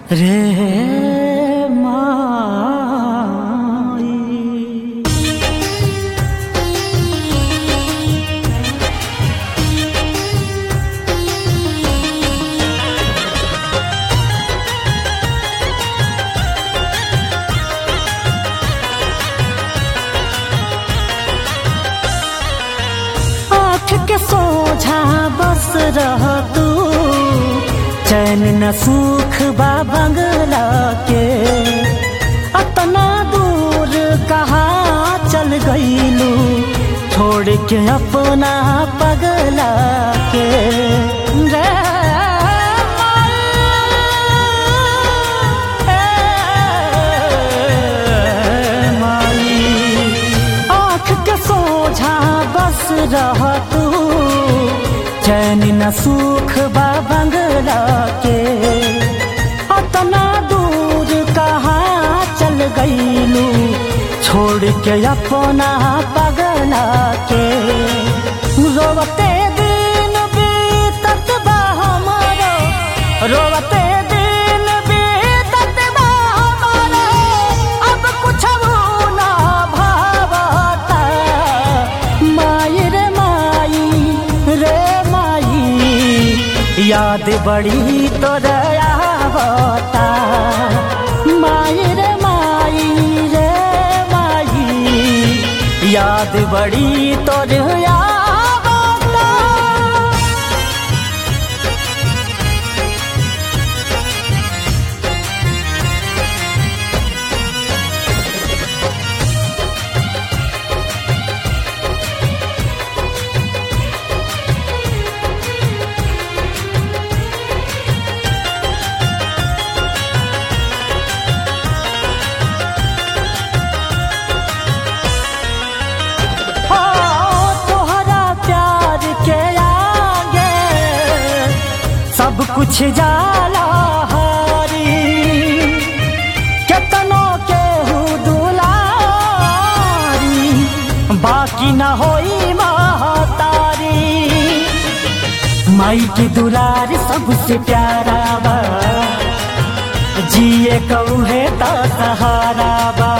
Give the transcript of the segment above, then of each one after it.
रे माई आँख के सोझा बस रह तू चैन न सुख बा बंगला के अतना दूर कहाँ चल गईलू छोड़ के अपना पगला के रे माई आँख के सोझा बस रह तू चैन न सुख बा बंगला के अतना दूर कहाँ चल गईलू छोड़ के अपना पगला के रोवते दिन बीतत बा हमारो रोवते दिन बीतत बा हमारो अब कुछ ना भावता माई रे माई रे माई याद बड़ी तोरा आवता माई रे माई रे माई याद बड़ी तोर आवता हो तोहरा प्यार के आगे सब कुछ जाला हारी केतनो के दुलारी बाकी न होई महतारी माई की दुलार सबसे प्यारा बा जिए कौहे तो सहारा बा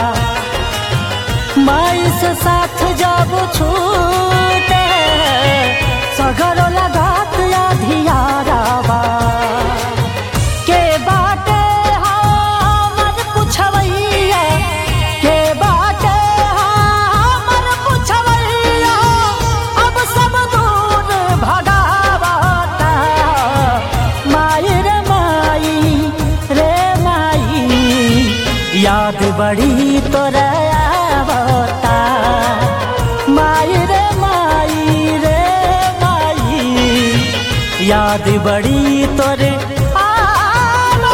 माई से साथ जब छूटे सगरो लगात अधियारावा के बाटे हमर पुछवैया के बाटे हमर पुछवैया अब सब दूर भगावता माई रे माई रे माई याद बड़ी तोरा आवता माई रे माई रे माई याद बड़ी तोरे आवता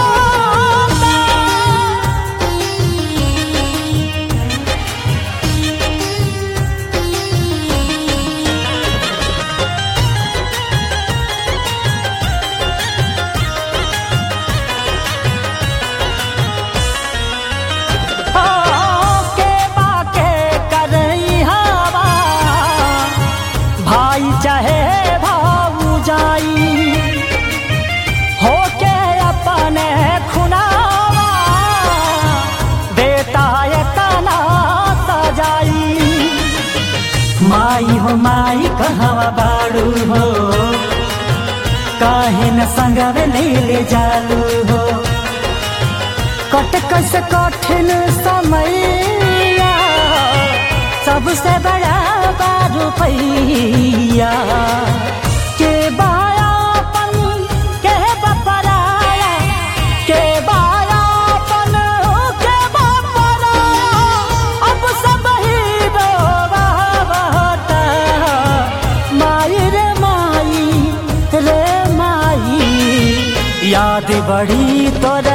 के बाके करई हवा भाई चाहे भाऊ जाई होके अपने खुनावा बेटा तना सजाई माई हो माई कहवा बाड़ू हो काहे न संगवे ले जालू हो कट कस कठिन समैया सबसे बड़ा बारू पैया के बायापन के बपराया के बायापन के बपराया अब सब ही रोवावता माई रे माई रे माई याद बड़ी तोर